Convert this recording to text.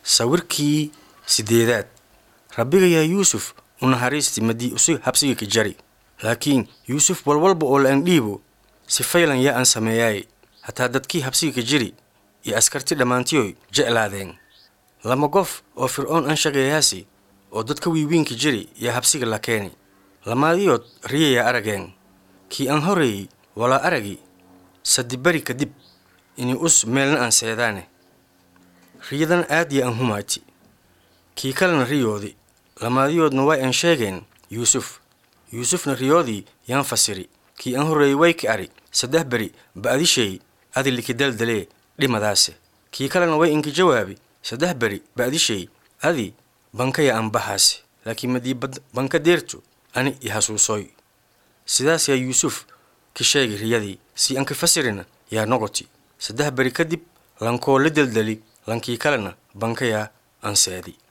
sawirkii sideedaad rabbigayaa yuusuf u naxariisti madii usi habsiga ka jari laakiin yuusuf walwalba oo la'an dhiibo si faylan yaa aan sameeyaaye hataa dadkii habsiga ka jiri iyo askarti dhammaantiyoy jeclaadeen lama qof oo fircoon aan shaqeeyaasi oo dadka wiiwiinka jiri yaa habsiga la keeni lamaadiyood riyayaa arageen kii aan horeeyey walaa aragi sadibari kadib inay us meelna aan seedaane riyadan aad ya aan humaati kii kalena riyoodi lamaadiyoodna way aan sheegeen yuusuf yuusufna riyoodii yaan fasiri kii aan horreeyey way ka ari saddex beri ba'dishay adi likidaldalee dhimadaase kii kalena way inka jawaabi saddex beri ba'dishay adi bankaya aan bahaase laakiin madii banka deertu ani i hasuusoy sidaas yaa yuusuf ka sheegi riyadii si aan ka fasirina yaa noqoti saddex beri kadib lankoo la deldeli lankii kalena bankayaa aan seedi